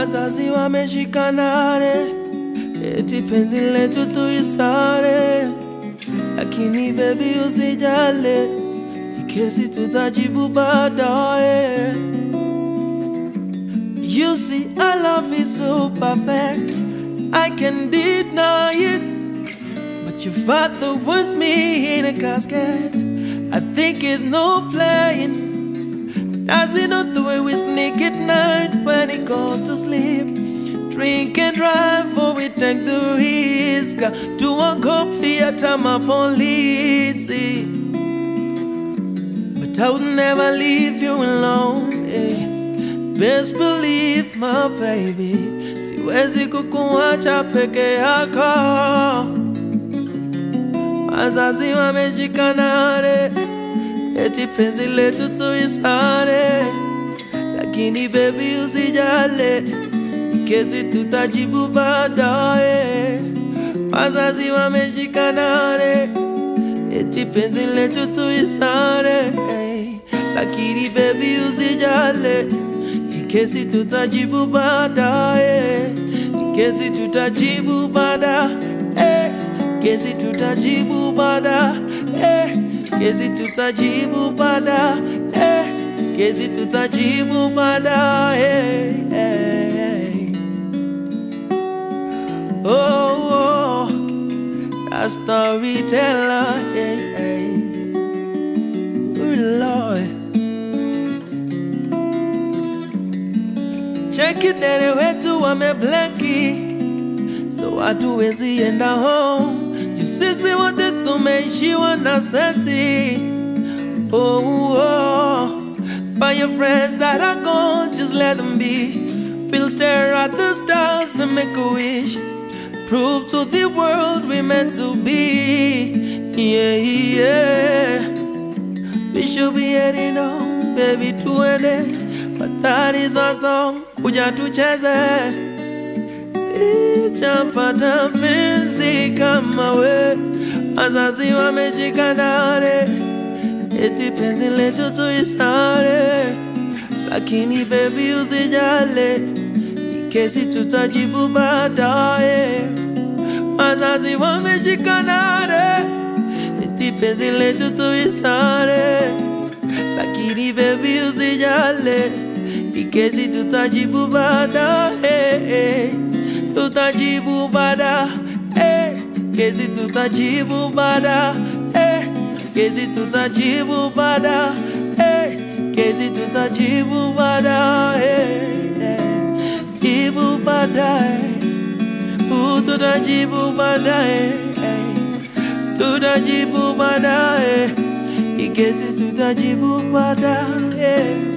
wazazi wameshikanane, eti penzi letu tuisare, lakini baby usijale, ikesi tutajibu baadaye. You see, our love is so perfect, I can deny it. But your father wants me in a casket. I think it's no playing. Does he know the way we sneak at night when he goes to sleep? Drink and drive, or we take the risk to a go theater, my police. But I would never leave you alone. Eh. Best believe my baby, siwezi kukuacha peke yako. Wazazi wamejikanare, eti penzi letu tuisare, lakini baby usijale, kesi tutajibu baadaye. Wazazi wamejikanare, eti penzi letu tuisare, hey, lakini baby usijale, kesi tutajibu baadaye, kesi tutajibu baadaye, kesi tutajibu baadaye, kesi tutajibu baadaye, kesi tutajibu baadaye. Oh, oh, a storyteller, hey, hey. Oh Lord. Cheki dere wetu wamebleki, so hatuwezi enda home. Juu sisi wote tumeishiwa na senti. Oh, oh. By your friends that are gone, just let them be. We'll stare at the stars and make a wish. Prove to the world we meant to be. Yeah, yeah. We should be heading home, baby, tuende. But that is our song, kuja tucheze. Sijapata mpenzi kama we, wazazi wamejikanare, eti penzi letu tuisare, lakini baby usijale, kesi tutajibu baadaye. Wazazi wamejikanare, eti penzi letu tuisare, lakini baby usijale, ikesi tutajibu baadaye, tutajibu baadaye, kesi tutajibu baadaye, kesi tutajibu baadaye, kesi tutajibu baadaye, jibu baadaye, Uh, tutajibu baadaye, tutajibu baadaye, ikesi tutajibu baadaye.